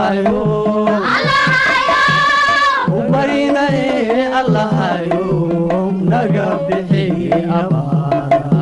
allahayo u barinaye allahayo naga bixi abaara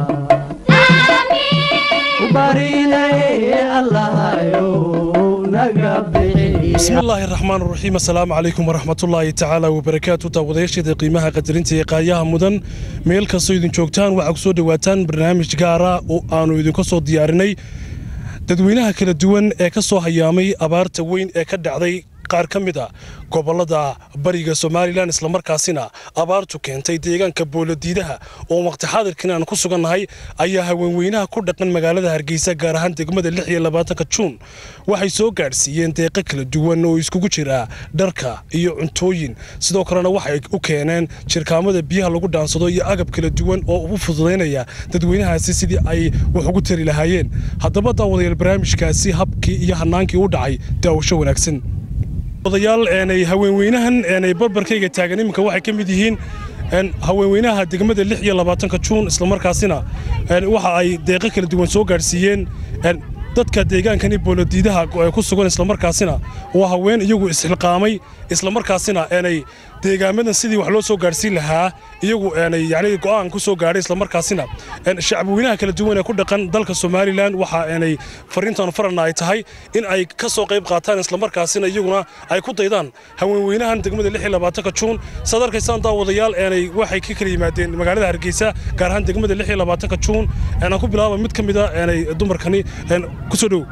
u barinaye allahayo naga bixi bismi illaahi raxmaan raxiim assalaamu calaykum waraxmatullaahi tacaala wabarakaatu daawadayaasheeda qiimaha qadarinta ee qaayaha mudan meel kastoo idin joogtaan waxaa ku soo dhowaataan barnaamij gaara oo aannu idinka soo diyaarinay dadweynaha kala duwan ee ka soo hayaamay abaarta weyn ee ka dhacday qaar ka mid a gobollada bariga somalilan islamarkaasina abaartu keentay deegaanka boolodiidaha oo waqti xaadirkan aan ku sugannahay ayaa haweenweynaha ku dhaqan magaalada hargeysa gaar ahaan degmada lix iyo labaatanka juun waxay soo gaadhsiiyeen deeqo kala duwan oo iskugu jira dharka iyo cuntooyin sidoo kalena waxay u keeneen jirkaamada biyaha lagu dhaansado iyo agab kala duwan oo u fududaynaya dadweynahaasi sidii ay wax ugu tari lahaayeen haddaba daawadayaal barnaamijkaasi habkii iyo hanaankii u dhacay daawasho wanaagsan odayaal eenay haweenweynahan eenay barbarkayga taagan iminka waxay ka mid yihiin haweenweynaha degmada lix iyo labaatanka juun islamarkaasina waxa ay deeqo kala duwan soo gaadhsiiyeen dadka deegaankani boolodiidaha ku sugan islamarkaasina waa haween iyagu isxilqaamay islamarkaasina eenay deegaamadan sidii wax loo soo gaadhsiin lahaa iyagu eenay yacni go'aan ku soo gaadhay islamarkaasina shacabweynaha kala duwan ee ku dhaqan dalka somalilan waxa eenay fariintan farana ay tahay in ay ka soo qayb qaataan islamarkaasina iyaguna ay ku daydaan haweenweynahan degmada lix iyo labaatanka juun saad arkaysaan daawadayaal eenay waxay ka kala yimaadeen magaalada hargeysa gaar ahaan degmada lix iyo labaatanka juun aan ku bilaaba mid ka mid a eenay dumarkani kusoo dhow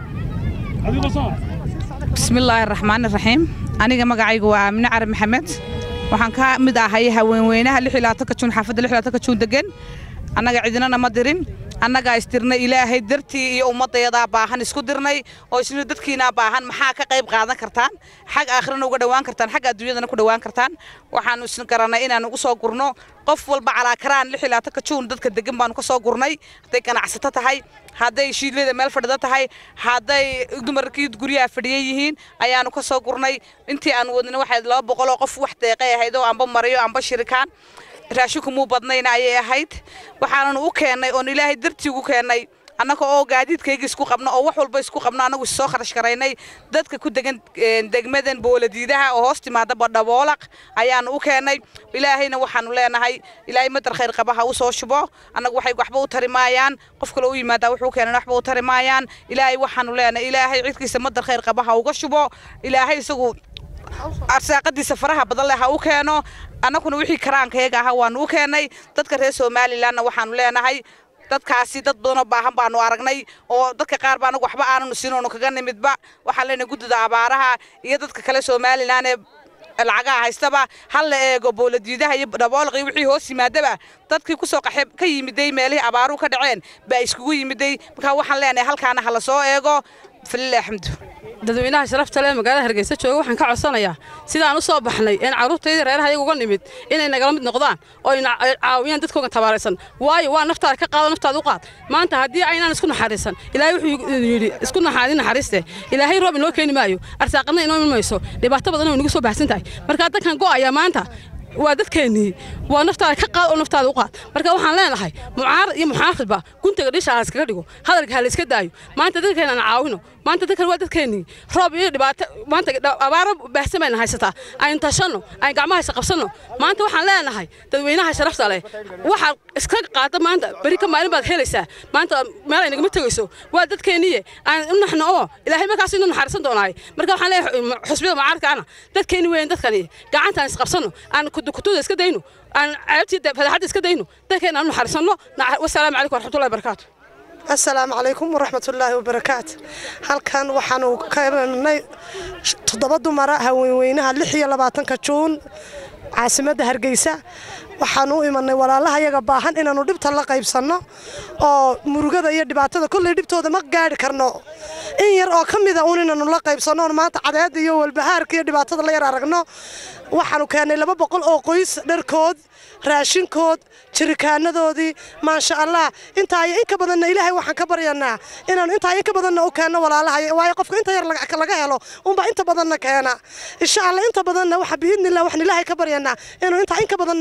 bismillaahi raxmaani raxiim aniga magacaygu waa amine carabi maxamed waxaan ka mid ahay haweenweynaha juun xaafadda juun degan annaga cidinana ma dirin annagaa istirnay ilaahay dartii iyo ummaddayadaa baahan isku dirnay oo isna dadkiinaa baahan maxaa ka qayb qaadan kartaan xag aakhirana uga dhowaan kartaan xag adduunyadana ku dhowaan kartaan waxaannu isna garannay inaan ugu soo gurno qof walba calaakaraan juun dadka degan baanu ka soo gurnay hadday ganacsato tahay hadday shiidleyda meel fadhida tahay hadday dumarkii guryaha fadhiya yihiin ayaanu ka soo gurnay intii aan wadnay waxay laba boqoloo qof wax deeqay ahayd oo amba mariyo amba shirikaan raashinku muu badnayna ayay ahayd waxaananu u keennay oon ilaahay dartii ugu keennay annaga oo gaadiidkayga isku qabno oo wax walba isku qabno annagu issoo kharash garaynay dadka ku degan degmadan booladiidaha oo hoos timaada badhaboolaq ayaanu u keennay ilaahayna waxaanu leenahay ilaahay madar khayr qaba ha u soo shubo annagu waxay waxba u tari maayaan qof kale u yimaadaa wuxuu keenan waxba u tari maayaan ilaahay waxaanu leenahay ilaahay cidkiisa madar khayr qaba ha uga shubo ilaahay isagu arsaaqadiisa faraha badan leh ha u keeno annaguna wixii karaankayaga ahaa waanu u keennay dadka reer somalilanna waxaanu leenahay dadkaasi dad badanoo baahan baanu aragnay oo dadka qaar ba anagu waxba aananu siinoonu kaga nimidba waxaan leenahay guddida abaaraha iyo dadka kale somalilan ee lacagaha haystaba hal la eego booladiidaha iyo dhaboolqii wixii hoos yimaadaba dadkii kusoo qaxe ka yimiday meelihii abaaruhu ka dhaceen baa iskugu yimiday markaa waxaan leenahay halkaana ha la soo eego falilah alxamdu dadweynaha sharafta leh magaalada hargeysa jooga waxaan ka codsanayaa sidaan u soo baxnay een carruurtayda reeraha iyaga uga nimid inay nagala mid noqdaan oo ay caawiyaan dadkooga tabaaraysan waayo waa naftaada ka qaado naftaada u qaad maanta haddii aynaan isku naxariisan ilaahay wuxuu yidhi isku naxaadin naxariiste ilaahay roob inoo keeni maayo arsaaqadna inoo iman mayso dhibaato badan oo inagu soo baxsan tahay markaa dadkan go'aya maanta waa dadkeennii waa naftaada ka qaad oo naftaada u qaad marka waxaan leenahay mucaarad iyo muxaafidba guntaga dhisha ha iskaga dhigo hadalka ha la iska daayo maanta dadkeena aan caawino maanta dadkan waa dadkeennii roob iyo dhibaato maanta abaaro baahsan bayna haysataa aynu tashanno aynu gacmaha isa qabsanno maanta waxaan leenahay dadweynaha sharafta leh waxaad iska qaada maanta beri ka maalin baad helaysaa maanta meel ay nagama tegayso waa dadkeenniye aan u naxno oo ilaahay markaas inuu naxariisan doonaay marka waxaan leeyahay xusbiyada mucaaradkaana dadkeenni weyn dadkani gacantaan isqabsanno aan kutuda iska dayno aan ceebtii fadaxadda iska dayno dadkeena aan u naxariisanno wasalaamu calaykum waraxmatullahi barakaatu assalaamu calaykum waraxmatullaahi wabarakaatu halkan waxaanu ka imanay toddoba dumara haweenweynaha lix iyo labaatanka juun caasimadda hargeysa waxaanu u imanay walaalaha yaga baahan inaannu dhibta la qaybsanno oo murugada iyo dhibaatada kolley dhibtooda ma gaadhi karno in yar oo ka mida uun inaannu la qaybsanno oon maanta cadeedda iyo walbahaarka iyo dhibaatada la yar aragno waxaanu keennay laba boqol oo qoys dharkood raashinkood jirikaanadoodii maasha allah intaa iyo in ka badanna ilaahay waxaan ka baryanaa inaanu intaa in ka badanna u keenno walaalaha waayo qofka inta yar laga helo unbaa inta badanna keena insha allah inta badanna waxa biidnillah waxaan ilaahay ka baryanaa inuu intaa in ka badanna aan u keeno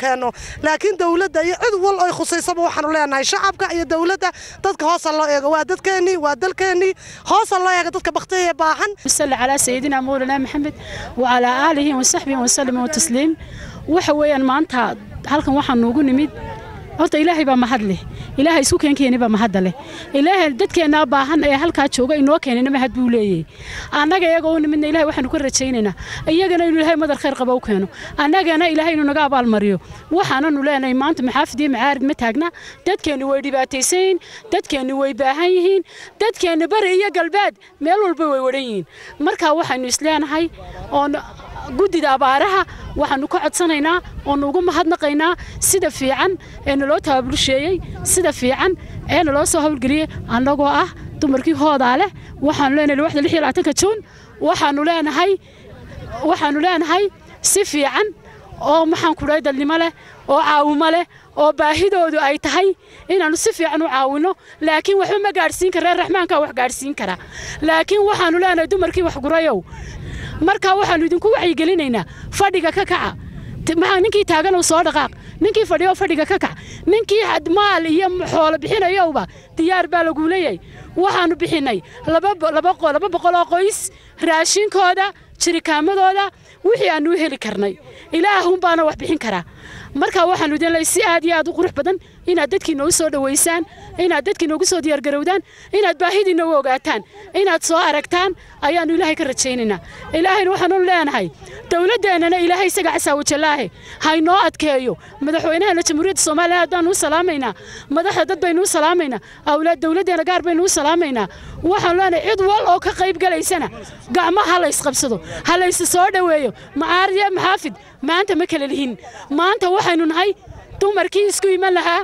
keenno laakiin dowladda iyo cid wal oy khusaysaba waxaanu leenahay shacabka iyo dowladda dadka hoosa loo eego waa dadkeennii waa dalkeennii hoosa loo eega dadka baktiya baahan صل على سيدنا مولانا محمد وعلى آله وصحبه وسلم وتسليم waxa weeyaan maanta halkan waxaan noogu nimid horta ilaahay baa mahad leh ilaahay isku keenkeeni baa mahadda leh ilaahay dadkeennaa baahan ee halkaa jooga inoo keenina mahad buu leeyahay annaga iyaga u nimidna ilaahay waxaanu ka rajaynaynaa iyagana inuu ilaahay madar khayr qaba u keeno annagana ilaahay inuu naga abaalmariyo waxaananu leenahay maanta maxaafid iyo macaarid ma taagna dadkeenni way dhibaataysan yihiin dadkeenni way baahan yihiin dadkeenni bari iyo galbeed meel walba way wadhan yihiin marka waxaynu isleenahay oon guddida abaaraha waxaanu ka codsanaynaa oonu ugu mahadnaqaynaa sida fiican ee naloo tababursheeyey sida fiican ee naloo soo howlgeliyey annagoo ah dumarkii hoodaa leh waxaanu leenahay waxda lix iyo labaatanka juun waxaanu leenahay waxaanu leenahay si fiican oo maxaan ku dhahay dadnimo leh oo caawimo leh oo baahidoodu ay tahay inaannu si fiican u caawinno laakiin waxba ma gaadhsiin kara reer raxmaankaa wax gaadhsiin kara laakiin waxaanu leenahay dumarkii wax gurayow markaa waxaannu idinku wacyigelinaynaa fadhiga ka kaca maxaa ninkii taaganuu soo dhaqaaq ninkii fadhiyo fadhiga ka kac ninkii maal iyo xoolo bixinayowba diyaar baa laguu leeyahay waxaannu bixinnay laba boqol oo qoys raashinkooda jirikaamadooda wixii aannu u heli karnay ilaahunbaana wax bixin karaa marka waxaannu idin leeyahay si aad iyo aad u qurux badan inaad dadkii noogu soo dhowaysaan inaad dadkii noogu soo diyaargarowdaan inaad baahidiina u ogaataan inaad soo aragtaan ayaannu ilaahay ka rajaynaynaa ilaahayna waxaanu leenahay dowladdeennana ilaahay isaga casaawajallaahe haynoo adkeeyo madaxweynahana jamhuuriyadda soomaaliya aad baanu u salaamaynaa madaxda dad baynu u salaamaynaa awlaad dowladdeena gaar baynu u salaamaynaa waxaanu leenahay cid wal oo ka qayb galaysana gacmaha ha laysqabsado ha laysu soo dhoweeyo macaarid iyo maxaafid maanta ma kala lihin maanta waxaynu nahay dumarkii isku iman lahaa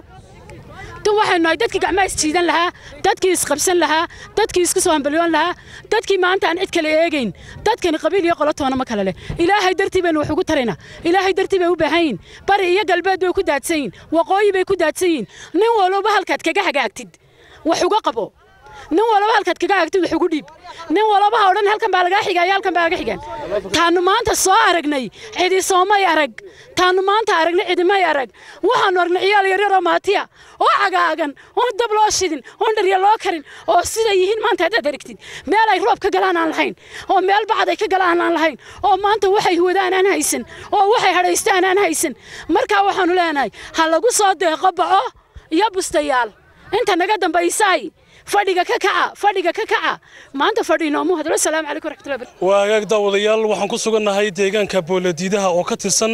waxaynu nahay dadkii gacmaha isjiidan lahaa dadkii isqabsan lahaa dadkii isku soo hambalyoon lahaa dadkii maanta aan cid kale eegayn dadkani qabiil iyo qolotoona ma kale leh ilaahay dartii baynu wax ugu taraynaa ilaahay dartii bay u baahan yihin bari iyo galbeed bay ku daadsan yihin waqooyi bay ku daadsan yihin nin walba halkaad kaga hagaagtid wax uga qabo nin walaba halkaad kaga hagtid wax ugu dhiib nin walaba ha odhan halkan baa lagaa xigaya halkan baa laga xigan taannu maanta soo aragnay cidi soomay arag taannu maanta aragnay cidimay arag waxaannu aragnay ciyaal yaryaroo maatiya oo cagaagan oon dab loo shidin oon dharya loo karin oo siday yihiin maanta haddaad aragtid meel ay roob ka galaan aan lahayn oo meel bacad ay ka galaan aan lahayn oo maanta waxay huwadaan aan haysan oo waxay hadhaystaan aan haysan markaa waxaannu leenahay ha lagu soo deeqo baco iyo bustayaal inta naga dambaysaay fadhiga ka kaca fadhiga ka kaca maanta fadhi inoomu hadlo salaamu calaykum waraxmatullahi barakatuh waa hagaag daawadayaal waxaan ku sugannahay deegaanka booladiidaha oo ka tirsan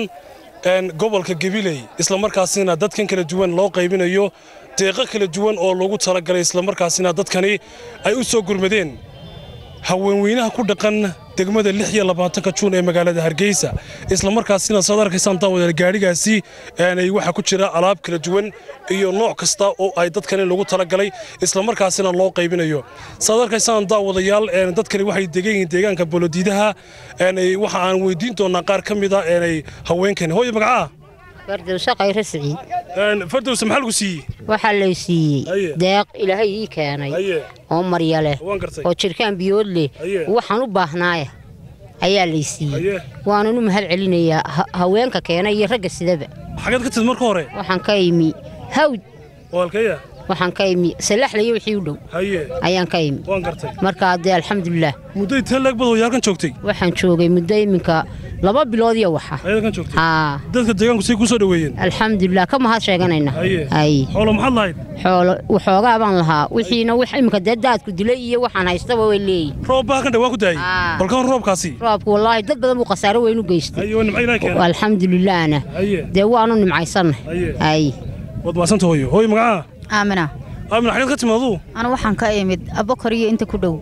gobolka gabiley islamarkaasina dadkan kala duwan loo qaybinayo deeqo kala duwan oo loogu talagalay islamarkaasina dadkani ay u soo gurmadeen haweenweynaha ku dhaqan degmada lix iyo labaatanka juun ee magaalada hargeysa islamarkaasina saad arkaysaan daawadayaal gaadhigaasi waxaa ku jira alaab kala duwan iyo nooc kasta oo ay dadkani lagu talagalay islamarkaasina loo qaybinayo saad arkaysaan daawadayaal dadkani waxay degan yihiin deegaanka bolodiidaha waxa aan weydiin doonaa qaar ka mid a haweenkani hooyo magacaa fardowse khayre siciid fardowse maxaa lagu siiyey waxaa lay siiyey deeq ilaahay ii keenay oo marya leh oo jirkaan biyood leh waxaan u baahnaaya ayaa lay siiyey waanan u mahad celinayaa haweenka keenay iyo ragga sidaba xageed ka tid marka hore waxaan ka imi hawd walkaya waxaan ka imi salaxlayo wixii u dhow ayaan ka imi markaa dee alxamdulilah muddo intee leeg bad hoyaalkan joogtay waxaan joogay muddo iminka laba bilood iyo waxa haa dadka deegaanku say ku soo dhaweeyeen alxamdulilah ka mahad sheeganayna ay xoolo maxaad lahayd xoolo waxoogaa baan lahaa wixiina wax iminka dee daadku dilay iyo waxaan haystaba way leeyihin roob baa kan dhawaa ku daayey balkan roobkaasi roobku wallaahi dad badan buu khasaaro weyn u geystay alxamdulilahna dee waanu nimcaysannahay ay waad maasanta hooyo hooyo magacaa aamina aamina xageed ka timaadu anu waxaan ka imid abokor iyo inta ku dhow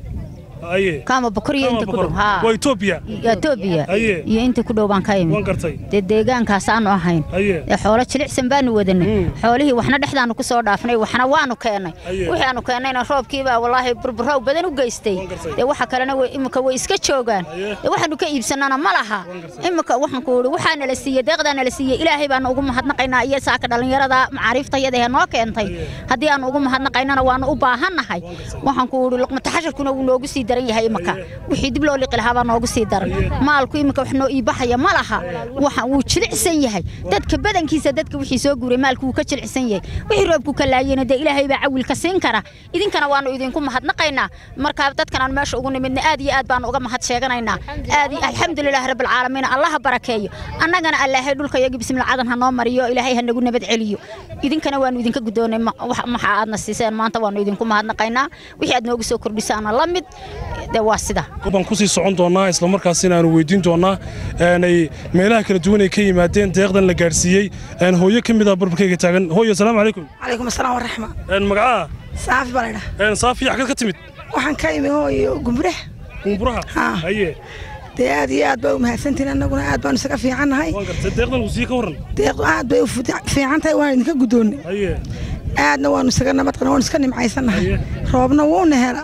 kaama bokor iyo inta ku dhow waa etoobiya etoobiya iyo inta ku dhow baan ka imid dee deegaankaas aanu ahayn dee xoolo jilicsan baanu wadanay xoolihii waxna dhexdaanu ku soo dhaafnay waxna waanu keennay wixii aanu keennayna roobkiibaa wallaahi burburow badan u geystay dee waxa kalena iminka way iska joogaan dee waxaanu ka iibsanana ma laha iminka waxaan ku idhi waxaa nala siiyey deeqdaa nala siiyey ilaahay baanu ugu mahadnaqaynaa iyo saaka dhallinyarada macaariiftayada ee noo keentay haddii aanu ugu mahadnaqaynana waanu u baahannahay waxaan ku idhi luqmataxasharkuna wuu noogu sii daran yahay imaka wixii dib loo liqi lahaa baa noogu sii daran maalku imika wax noo iibaxaya ma laha waxa wuu jilicsan yahay dadka badankiisa dadka wixii soo guuray maalku wuu ka jilicsan yahay wixii roobku ka laayena dee ilaahay baa cawilka siin kara idinkana waanu idinku mahadnaqaynaa marka dadkan aan meesha ugu nimidna aad iyo aad baanu uga mahad sheeganaynaa aad iyo alxamdulilah rabbilcaalamiin allaha barakeeyo annagana allaahay dhulka iyagii bismilcadan ha noo mariyo ilaahay ha nagu nabad celiyo idinkana waanu idinka guddoonay maxa aadna siiseen maanta waanu idinku mahadnaqaynaa wixii aad noogu soo kordhisaana la mid dee waa sida baan kusii socon doonaa islamarkaasina aanu weydiin doonaa ay meelaha kala duwan ay ka yimaadeen deeqdan la gaadhsiiyey hooyo ka mid ah barbarkayga taagan hooyo asalaamu calaykum calaykum asalaam waraxma magacaa saafi baa laydhaa saafi xagad ka timid waxaan ka imi hooyo gumburaha gumburaha haye dee aad iyo aad baa u mahadsantihin annaguna aad baanu isaga fiicannahay deeqdan uu sii ka warran deeqdu aad bay u fiican tahay waan idinka guddoonnay haye aadna waanu isaga nabadqana waanu iska nimcaysannahay roobna wuuna hela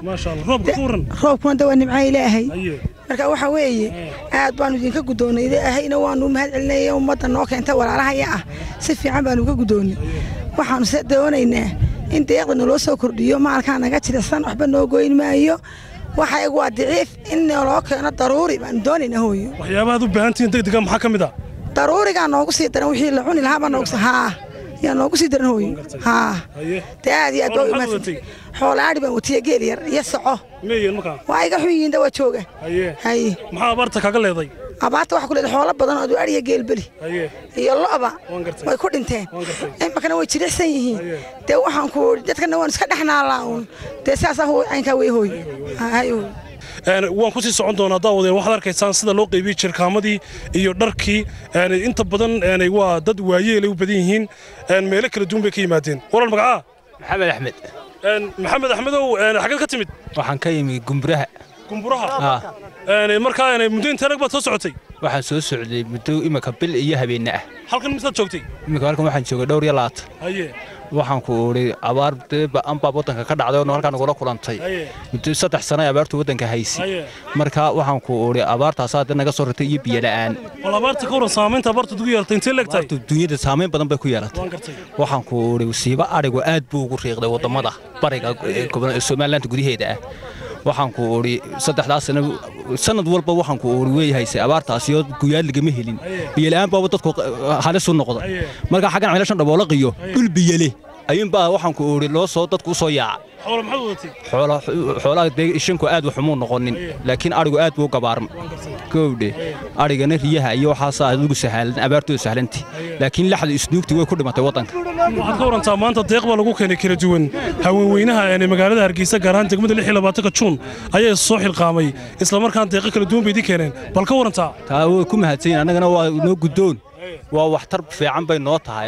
roobkuna de waa nimca ilaahay marka waxa weeye aad baanu idinka guddoonnay ilaahayna waanu mahad celinaya ummadda noo keentay walaalahaya ah si fiican baanu uga guddoonnay waxaanu se doonaynaa in deeqda naloo soo kordhiyo maalkaa naga jilicsan waxba noo goyn maayo waxa igu waa daciif in naloo keeno daruuri baanu doonaynaa hooyo waxyaabahaad u baahantihiin degdega maxaa ka mid ah daruurigaa noogu sii daran wixii la cuni lahaa baa noogu haa yaa noogu sii daran hooyo haa dee aad iyo aad baa u imaadsan xoolaadhi baan watiya geel yar iyo soco waa iga xun yihiin dawaa jooga haye maxaa abaarta kaga leeday abaarta waxaa ku leedahay xoolo badan oo adhiya geelbeli iyo lo'ba way ku dhinteen imakana way jilicsan yihiin dee waxaan ku dadkana waan iska dhexnaalaa uun dee saasaa caynkaa wey hooy hayo waan ku sii socon doonaa daawadeen waxaad arkaysaan sida loo qaybiyey jirkaamadii iyo dharkii inta badan waa dad waayeelay u badan yihiin meelo kala duwan bay ka yimaadeen walaal magacaa maxamed axmed maxamed axmedow xaggeed ka timid waxaan ka yimi gumburaha gumburaha markaa muddo intee rag baad soo socotay waxaan soo socday muddo imika bil iyo habeenna ah halkan misaad joogtay imika halkan waxaan joogay dhowr iyo labaatan haye waxaan ku idhi abaar dee ba'an baa waddanka ka dhacday oo halkaa nagula kulantay muddo saddex sano ay abaartu waddanka haysay marka waxaan ku idhi abaartaasaa dee naga soo rirtay iyo biyo la'aan wal abaarta ka waran saamaynta abaartu ugu yeelatay intee leegtahay dunyada saamayn badan bay ku yeelatay waxaan ku idhi siiba adhigu aad buu ugu riiqday waddamada bariga somaliland gudaheeda ah waxaan ku idhi saddexdaas sano sanad walba waxaan ku idhi way haysay abaartaasi oo guyaad lagama helin biyola'aan baaba dadku halis u noqday marka xaggan ceelashan dhaboolaqiyo dhul biyole ayuunbaa waxaan ku idhi loo soo dadku u soo yaaca xoolaha dee ishinku aad waxumuu noqonin laakiin adhigu aad buu u gabaarmay gowdhe adhigana riyaha iyo waxaasaa ugu sahlan abaartooda sahlanti laakiin laxda isnuugti way ku dhimatay waddanka waxaad ka warantaa maanta deeq baa lagu keenay kala duwan haweenweynaha ee magaalada hargeysa gaar ahaan degmada lix iyo labaatanka juun ayaa soo xilqaamay islamarkaan deeqo kala duwan bay idin keeneen bal ka warantaa taa way ku mahadsanyihin annagana waa noo guddoon waa waxtar fiican bay noo tahay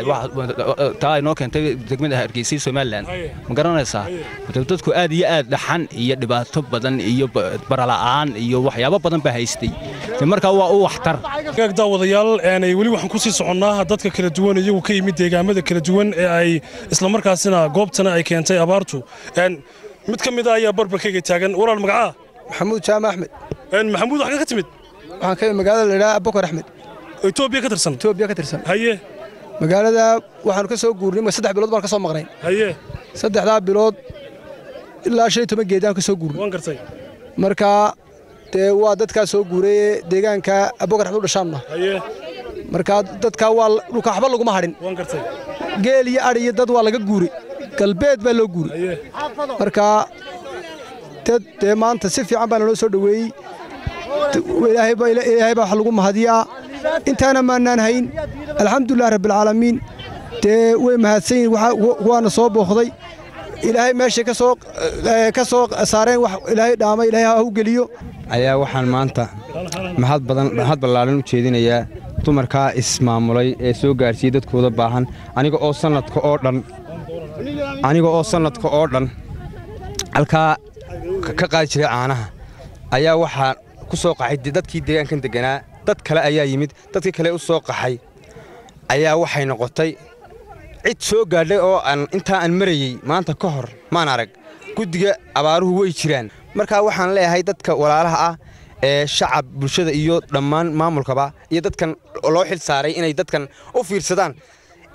taa ay noo keentay degmada hargeysa somalilan ma garanaysaa dadku aad iyo aad dhaxan iyo dhibaato badan iyo barala'aan iyo waxyaabo badan baa haystay markaa waa u waxtar gaag daawadayaal weli waxaan ku sii soconnaa dadka kala duwan iyagu ka yimid deegaamada kala duwan ee ay islamarkaasina goobtana ay keentay abaartu mid ka mid a ayaa barbarkayga taagan walaal magacaa maxamuud jaama axmed maxamuud waxaa ka timid waxaan ka yimid magaalada la idhaha abubakar axmed etoobiya ka tirsan etoobiya ka tirsan haye magaalada waxaanu ka soo guurnay ma saddex bilood baan ka soo maqnay haye saddexdaa bilood ilaa shan iyo toban geedaan ka soo guurnay waan gartay marka dee waa dadkaa soo guuraye deegaanka abubakar axmed u dhashaanna haye marka dadkaa waa dhulka waxba laguma hadhin waan gartay geel iyo adhi iyo dad waa laga guuray galbeed baa loo guuray marka dad dee maanta si fiican baa naloo soo dhoweeyey ilaahay baa wax lagu mahadiyaa intaana maannaan hayn alxamdulilah rabbialcaalamiin dee way mahadsan yihin waana soo booqday ilaahay meeshay ka soo saareen wax ilaahay dhaamay ilaahay ha u geliyo ayaa waxaan maanta mahad badan mahad ballaaran u jeedinayaa dumarkaa ismaamulay ee soo gaarsiiyey dadkooda baahan aniga oo sannadka oo dhan aniga oo sannadka oo dhan halkaa ka qaadi jiray caanaha ayaa waxaa ku soo qaxay dadkii deegaankan degganaa dad kale ayaa yimid dadkii kale u soo qaxay ayaa waxay noqotay cid soo gaadhay oo aan intaa aan marayey maanta ka hor maan arag guddiga abaaruhu way jiraan markaa waxaan leeyahay dadka walaalaha ah ee shacab bulshada iyo dhammaan maamulkaba iyo dadkan loo xil saaray inay dadkan u fiirsadaan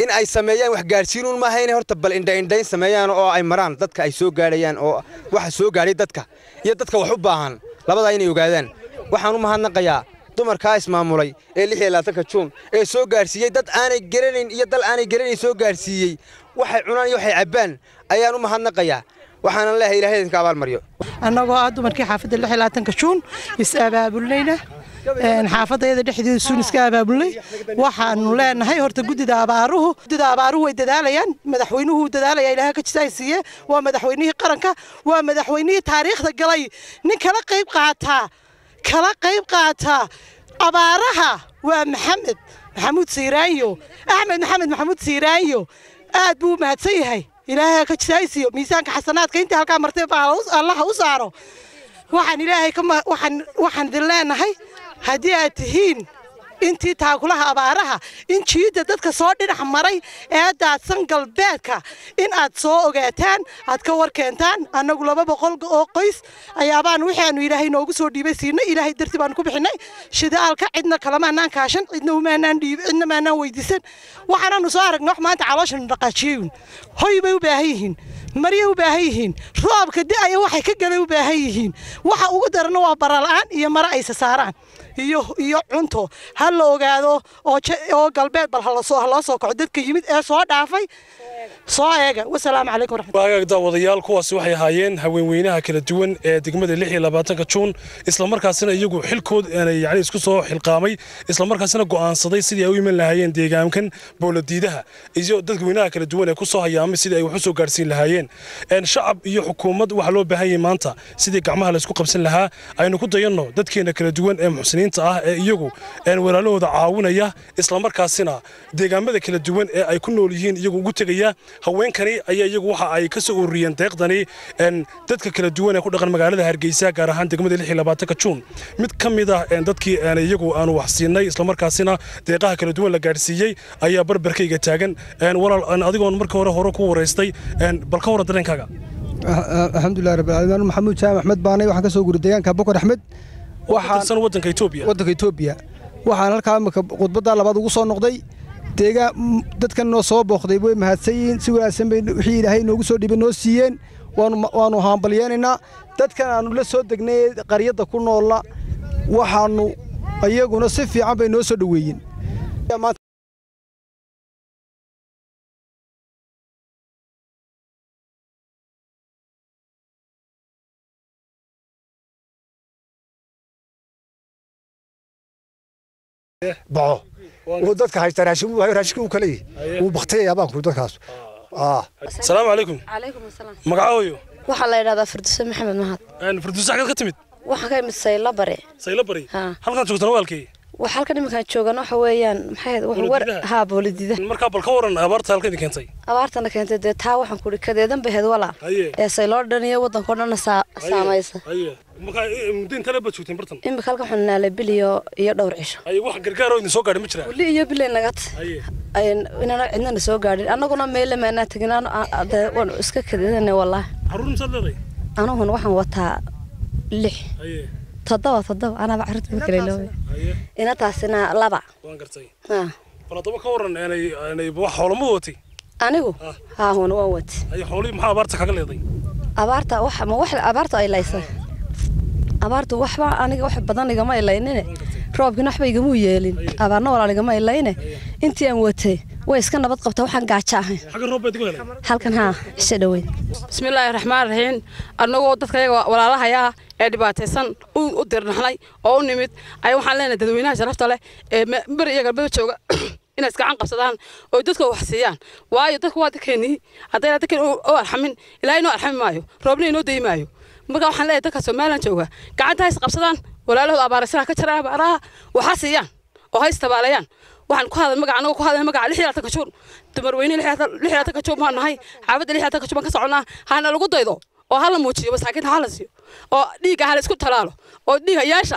in ay sameeyaan wax gaadhsiinuun maaha inay horta bal indhaindhayn sameeyaan oo ay maraan dadka ay soo gaadhayaan oo waxa soo gaadhay dadka iyo dadka wax u baahan labadaa inay ogaadaan waxaan u mahadnaqayaa dumarkaa ismaamulay ee lix iyo labaatanka juun ee soo gaadhsiiyey dad aanay garanayn iyo dal aanay garanayn soo gaadhsiiyey waxay cunaan iyo waxay cabbaan ayaan u mahadnaqayaa waxaanan leeyahay ilaahay idinka abaalmaryo annagoo ah dumarkii xaafadda lix iyo labaatanka juun is abaabulnayna xaafadayada dhexdeeda suun iska abaabulnay waxaanu leenahay horta guddida abaaruhu guddida abaaruhu way dadaalayaan madaxweynuhu wuu dadaalaya ilaaha ka jisaay siiye waa madaxweynihii qaranka waa madaxweynihii taariikhda galay nin kala qayb qaataa kala qayb qaataa abaaraha waa maxamed maxamuud siiraanyo axmed maxamed maxamuud siiraanyo aad buu u mahadsan yahay ilaahay ka jisaaysiiyo miisaanka xasanaadka intii halkaa martay baa allaha u saaro waxaan ilaahay ka waxaan waxaan idin leenahay haddii aad tihiin intii taakulaha abaaraha in jiidda dadka soo dhinac maray ee daadsan galbeedka in aad soo ogaataan aad ka war keentaan annagu laba boqol oo qoys ayaabaan waxaanu ilaahay noogu soo dhiibay siinay ilaahay darti baanu ku bixinay shidaalka cidna kalamaanaan kaashan cidna umaanaan dhiib cidna maanaan weydiisan waxaanaanu soo aragnay wax maanta calooshanu dhaqaajiyeyun hoy bay u baahan yihiin maryay u baahan yihiin roobka da'aya waxay ka galay u baahan yihiin waxa ugu darana waa barala'aan iyo mare aysa saaraan iyo iyo cunto ha la ogaado oo oo galbeed bal hala soo hala soo kaco dadka yimid ee soo dhaafay soo eega wasalaamu calaykum waraxmatullahi daawadayaal kuwaasi waxay ahaayeen haweenweynaha kala duwan ee degmada lix iyo labaatanka juun islamarkaasina iyagu xilkood yani isku soo xilqaamay islamarkaasina go'aansaday sidii ay u iman lahaayeen deegaankan boolodiidaha iyo dadweynaha kala duwan ee ku soo hayaamay sidii ay wax u soo gaarsiin lahaayeen shacab iyo xukuumad waxaa loo baahan yahay maanta sidii gacmaha laysku qabsan lahaa aynu ku dayanno dadkeena kala duwan ee muxsiniinta ah ee iyagu walaalahooda caawinaya islamarkaasina deegaamada kala duwan ee ay ku nool yihiin iyagu ugu tegaya haweenkani ayaa iyagu waxa ay ka soo ururiyeen deeqdani dadka kala duwan ee ku dhaqan magaalada hargeysa gaar ahaan degmada lix iyo labaatanka juun mid ka mid ah dadkii iyagu aanu wax siinay islamarkaasina deeqaha kala duwan la gaadhsiiyey ayaa barbarkayga taagan walaal adigoon marka hore hore ku waraystay bal ka waran dareenkaaga alxamdulilah rabbilcaalamiin maxamuud jaam axmed baanay waxaan ka soo guuray deegaanka bokor axmed waxaan wadanka Itoobiya wadanka Itoobiya waxaan halkaa imika khudbadda labaad ugu soo noqday deegaan dadkan noo soo booqday way mahadsan yihiin si wanaagsan bay wixii ilaahay noogu soo dhibay noo siiyeen waanu waanu haambalyeenaynaa dadkan aanu la soo degnay qaryadda ku noola waxaanu iyaguna si fiican bay noo soo dhoweeyeen baxo uu dadka haysta raashin uu hayo raashinka uu kale yahay uu baktiyaya baan ku dadkaas asalaamu calaykum calaykum asalaam magacooyo waxaa la yidhahdaa firduse maxamed mahad firduse xagad ka timid waxaan ka imid sayla bare sayla bari halkan joogtana waalkii wax halkan iminkaan joogan waxa weeyaan maxay war haa boolidida markaa bal ka waran abaarta halka idin keentay abaartana keentay dee taa waxaan ku ihi kadeedan baheed walaal ee sayloo dhan iyo waddankao dhanna saamaysa markaa muddo intana baad joogteen bartan imika halkan waxaan naalay bil iyo iyo dhowr cisho wax gargaaroo idin soo gaadhay ma jiraa weli iyo bilay nagat inana cidnana soo gaadhin annaguna meelle maanaa tegin waanu iska kadeedanay wallaahi caruur misaad leedahay anuguna waxaan wataa lix toddoba toddoba anaba carruurta ma kale loobe inataasina laba waan gartay bal haddaba ka waran aanay wax xoolama watay anigu haa huna waan wati ay xoolihii maxaa abaarta kaga leeday abaarta wax ma wax abaarta ay laysay abaartu waxba aniga wax badan igama ilaynine roobkina waxba igama yeelin abaarna walaal igama ilayne intii aan watay way iska nabad qabtaa waxaan gaajo ahayn xagga roob baad ku helay halkan haa isha dhaweyn bismillaahi raxmaan raxiim annagoo dadka yaga walaalahayaa ee dhibaataysan u dirnaxnay oo u nimid ayaa waxaan leenahay dadweynaha sharafta leh ee beri iyo galbeed jooga inay isgacan qabsadaan oo dadka wax siiyaan waayo dadku waa dadkeennii haddayna dadkeen u arxamin ilaahay inoo arxami maayo roobna inoo dayi maayo marka waxaan leeyahay dadka somalilan jooga gacanta hays qabsadaan walaalahooda abaaraysanaa ka jara abaaraha waxa siiyaan oo hays tabaaleeyaan waxaan ku hadal magaca anagoo ku hadal magaca lix iyo labaatan kajuur dumar weyne lix iyo labaatan kajuur baan nahay xaafadda lix iyo labaatan kajuur baan ka soconnaa hana lagu daydo oo hala muujiyo masaakiinta hala siiyo oo dhiigga hala isku talaalo oo dhiiga yeesha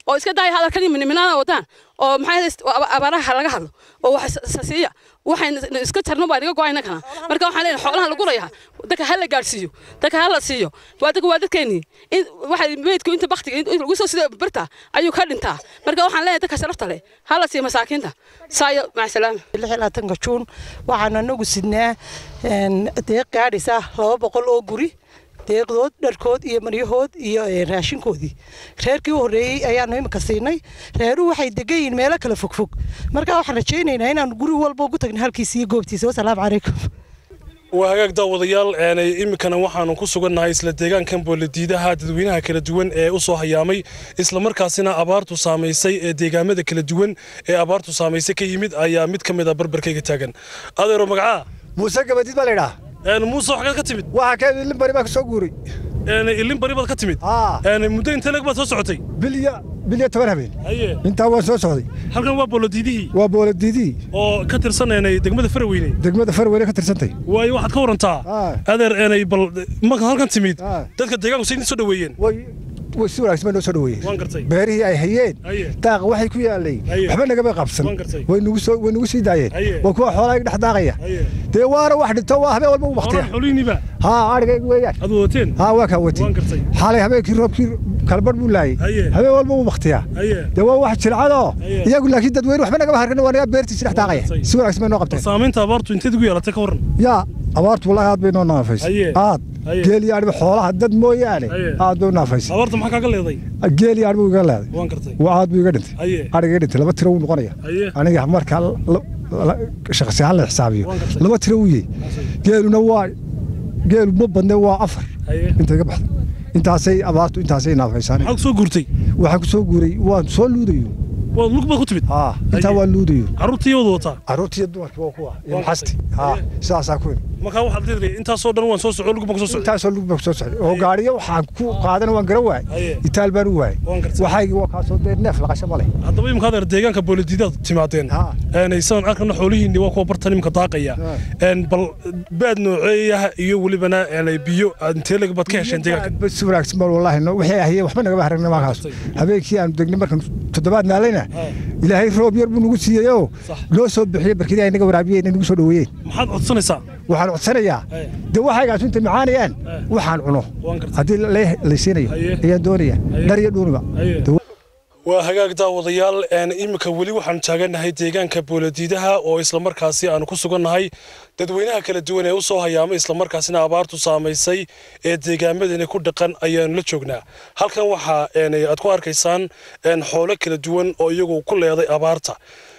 oo iska daaya hadalkan iyo minminaana wadaan oo maxay abaaraha laga hadlo oo wax siiya waxaynu iska jarno baa inaga go'ayna kana marka waxaan leenahay xoolaha lagu rayaa dadka ha la gaadhsiiyo dadka ha la siiyo waa dadka waa dadkeennii in waxay meydku inta baktiga in lagu soo sida birta ayuu ka dhintaa marka waxaan leenahay dadka sharafta leh ha la siiyo masaakiinta saayo macasalaama lixilaatanka juun waxaan anagu sidnaa deeq gaadhisa laba boqol oo guri deeqdood dharkood iyo maryahood iyo raashinkoodii reerkii u horreeyey ayaanu imika siinay reeruhu waxay degan yihiin meelo kala fogfog marka waxaan rajaynaynaa inaanu guri walba ugu tagna halkiisa iyo goobtiisa wasalaamu calaykum waa hagaag daawadayaal iminkana waxaanu ku sugannahay isla deegaankan booladiidaha dadweynaha kala duwan ee u soo hayaamay islamarkaasina abaartu saamaysay ee deegaamada kala duwan ee abaartu saamaysay ka yimid ayaa mid ka mid a barbarkayga taagan adeero magacaa muuse gabadiid baa laydhaa muuse waxaad ka timid waxaa ka ilin bari baa ka soo guuray ilin bari baad ka timid muddo intee leg baad soo socotay bilya bilya toban habeen intaa waan soo socday halkan waa boolodiidihii waa boolodiidihii oo ka tirsaneenay degmada faraweyne degmada faraweyne ka tirsantay waayo waxaad ka warantaa adeer eenay bal markaad halkan timid dadka deegaanku say soo dhaweeyeen way si wanaagsan bay noo soo dhaweeyeen beerihii ay hayeen daaqa waxay ku yaalay waxba nagama qabsan way nugu soo way nugu sii daayeen waa kuwa xoolaha dhex daaqaya dee waana wax dhinto waa habeen walba u baktiya xoliiniba haa adhigayga weeyaan ad wateen haa waa kaa watay xalay habeenkii roobkii kalbar buu laayay habeen walba u baktiya dee waa wax jircadoo iyagu laakiin dadweyne waxba nagama hargan waa naga beertiisi dhex daaqaya si wanaagsan bay noo qabteen saamaynta abaartu inteed ugu yeelatay ka waran yaa abaartu wallahi aad bay noo naafaysay aad geel iyo adhiba xoolaha dad mooyaane aad bay u naafaysay abaarta maxaa kaaga leeday geel iyo adhibu iga leeday waan gartay waa aad buu iga dhintay adhiga iga dhintay laba tiro wuu noqonaya aniga marka shakhsi ahaan la xisaabiyo laba tiro wuu yey geeluna waa geelu ma badne waa afar inta iga baxda intaasay abaartu intaasay naafaysaan maxaa ku soo guurtay waxaan ku soo guuray waan soo luudayo waad lug baad ku timid haa intaa waa luudayo carruurtii wada wataa carruurtii dumarkii waa kuwa iyo maxasti haa sidaasaa ku yimi markaa waxaad leedahay intaasoo dhan waan soo soco lug baan ku soo socday intaasoo lug baan ku soo socday oo gaariyo waxaan ku qaadana waan garan waayay itaal baan u waayay waxaygii waa kaasoo dee neef laqasho ma leh haddaba imika adeer deegaanka booladiidaad timaadeen sidaan arkana xoolihiinni waa kuwa bartan imika daaqaya bal baad nooceeyaha iyo welibana biyo intee leg baad ka hesheen deegaanka si wanaagsan bal wallaahi waxay ahayeen waxba nagama haragna maakaas habeenkii aanu degnay markan toddobaad naalayna ilaahay roob yar buu nagu siiyey oo noo soo bixiyey barkadii ay naga waraabiyeen nagu soo dhaweeyeen maxaad codsanaysaa waxaan codsanayaa dee waxaygaas inta macaanayaan waxaan cuno haddii laysiinayo ayaan doonaya dhar iyo dhuuniba waa hagaag daawadayaal iminka weli waxaanu taagannahay deegaanka booladiidaha oo islamarkaasi aanu ku sugannahay dadweynaha kala duwan ee u soo hayaamay islamarkaasina abaartu saamaysay ee deegaamadani ku dhaqan ayaanu la joognaa halkan waxaa aad ku arkaysaan xoolo kala duwan oo iyagu ku leeday abaarta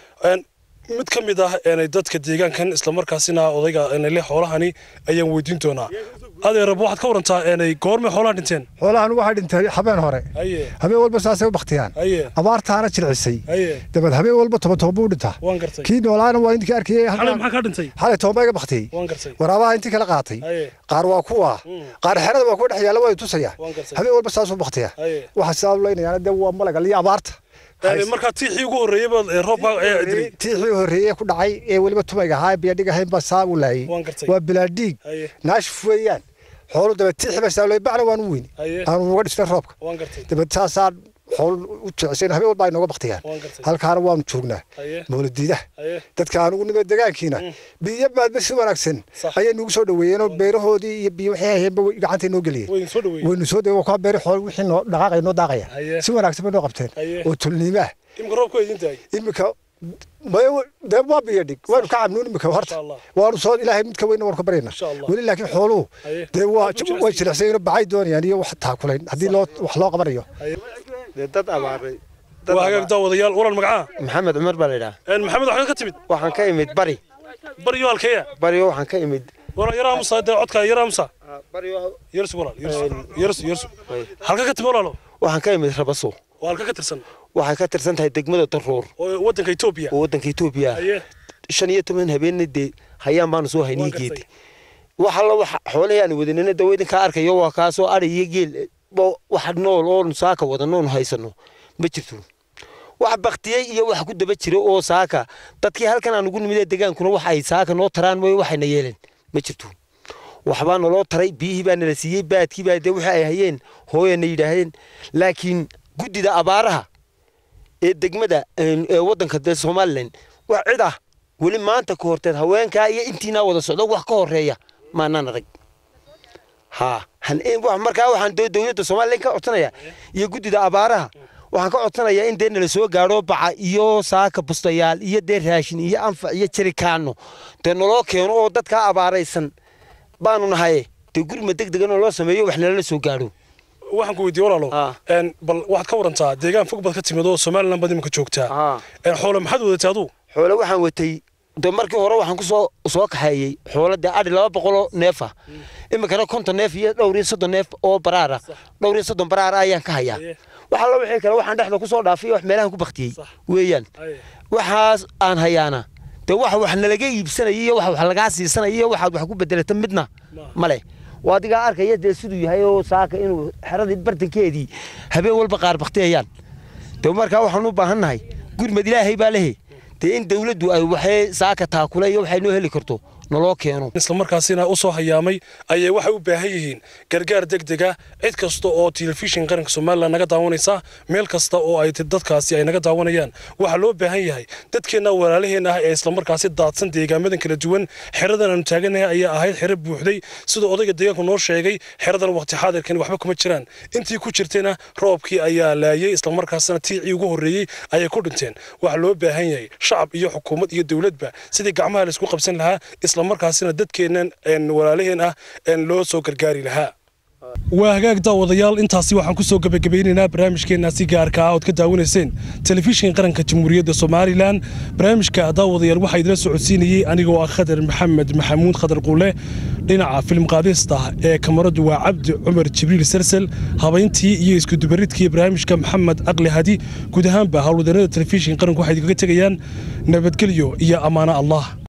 mid ka mid ah dadka deegaankan islamarkaasina odayga le xoolahani ayaan weydiin doonaa adeerab waxaad ka warantaa goormay xoolaha dhinteen xoolahan waxaa dhintay habeen hore habeen walba saasay u baktiyaan abaartaana jircisay dabad habeen walba toban toban buu dhintaa kii noolaana waa intii arkayay maxaa kaa dhintay xalay toban baa iga baktiyey waraabaha intii kala qaatay qaar waa kuwa qaar xerada waa kuwa dhex yaalla waa tusaya habeen walba saasuu baktiya waxaa sidaa u leynayaana dee waa malaga liyo abaarta markaa tiixii ugu horreeyey baad roobka tiixii horreeyey ku dhacay ee weliba tumayga ahaa biyadhig ahayn baa saa u laayay waa bilaadhiig naashif weeyaan xoolu daba tiixi baa saa looy bacna waan u weyni aanu uga dhisnay roobka daba saasaa xool u jecsayn habeen walba ay nooga baktiyaan halkaana waanu joognaa mawladiidaha dadka anugu nimee degaankiina biyo baadba si wanaagsan ayay nugu soo dhaweeyeen oo beerahoodii iyo biyo waxay hayeenba gacantay noo geliyeen waynu soo dhaweey waa beeri xool wixii noo dhaqaaqay noo daaqaya si wanaagsan bay noo qabteen oo tulniimo ah imika roobku idin tahay imika dee waa biyo dhig waanu ka cabnuun imika horta waanu soo ilaahay midka weyna waan ka baryana weli laakiin xooluhu dee way jilicsan bacay doonayaan iyo wax taakulayn haddii loo wax loo qabanayo dad abaaray waa hagaag daawadayaal waran magacaa maxamed cumar baa laydhaa maxamed waxaad ka timid waxaan ka imid bari bariyo halkeeya bariyo waxaan ka imid waran yaraa musa dee codka yaraa musa yersu walaal yersu yersu halka ka timid walaalo waxaan ka imid rabaso waa halka ka tirsan waxay ka tirsan tahay degmada daruur oo waddanka etoobiya oo waddanka etoobiya shan iyo toban habeenna dee hayaan baanu soo haynii geedi wax alla wax xoolihii aan wadanina dawa idinkaa arkayo waa kaasoo adhi iyo geel wax nool oon saaka wadanoon haysano ma jirto wax baktiyey iyo wax ku daba jira oo saaka dadkii halkan aan ugu nimid degaankuna wax ay saaka noo taraan mooye waxayna yeeleen ma jirto waxbaa naloo taray biyihii baa nala siiyey baadkii baa dee wixii ay hayeen hooyana yidhaahdeen laakiin guddida abaaraha ee degmada ee waddanka dee somalilan wax cid ah weli maanta ka horteed haweenkaa iyo intiinaa wada socdo wax ka horeeya maanaan arag ha markaa waxaan dowladda somalilan ka codsanaya iyo guddida abaaraha waxaan ka codsanayaa in dee nala soo gaadho baca iyo saaka bustayaal iyo dee raashin iyo anfac iyo jarikaano dee naloo keeno oo dadkaa abaaraysan baanu nahaye dee gurma deg degan oo loo sameeyo wax nalala soo gaadho waxaan ku weydiiye walaalo bal waxaad ka warantaa deegaan fog baad ka timid oo somalilan baad iminka joogtaa xoole maxaad wadatay aduu xoole waxaan watay de markii hore waxaan ku soo soo kaxeeyey xoole dee adhi laba boqoloo neef ah iminkana konton neef iyo dhowr iyo soddon neef oo baraara dhowr iyo soddon baraara ayaan ka hayaa waxa la wixii kale waxaan dhexda ku soo dhaafay wax meelahan ku baktiyey weeyaan waxaas aan hayaana dee wax wax nalaga iibsanaya iyo wax wax lagaa siisanaya iyo waxaad wax ku bedelata midna male waa adigaa arkaya dee siduu yahay oo saaka inuu xeradii bartankeedii habeen walba qaar baktiyayaan dee markaa waxaan u baahannahay gurmad ilaahay baa lehe dee in dawladdu ay waxay saaka taakule iyo waxay noo heli karto naloo keeno isla markaasina u soo hayaamay ayay waxay u baahan yihiin gargaar degdega cid kasta oo telefishin qaranka somalilan naga daawanaysa meel kasta oo ay dadkaasi ay naga daawanayaan waxaa loo baahan yahay dadkeenna walaalaheenna ah ee islamarkaasi daadsan deegaamadan kala duwan xeradan aanu taaganahay ayaa ahayd xero buuxday sida odayga deegaanku noo sheegay xeradan waqti xaadirkan waxba kuma jiraan intii ku jirtayna roobkii ayaa laayay islamarkaasina tiicii ugu horreeyey ayay ku dhinteen waxaa loo baahan yahay shacab iyo xukuumad iyo dowladba sidii gacmaha laisku qabsan lahaa markaasina dadkeennan walaalaheen ah loo soo gargaari lahaa waa hagaag daawadayaal intaasi waxaan ku soo gebagabaynaynaa barnaamijkeennaasi gaarka ah ood ka daawanayseen telefishin qaranka jamhuuriyadda somalilan barnaamijka daawadayaal waxaa idila socodsiinayey anigoo ah khadar maxamed maxamuud khadar quule dhinaca filim qaadista ee kamaradu waa cabdi cumar jibriil salsel habayntii iyo iskudubaridkii barnaamijka maxamed aqli hadi guud ahaanba howlwadeennada telefishin qaranku waxay idinkaga tegayaan nabadgelyo iyo ammaano allah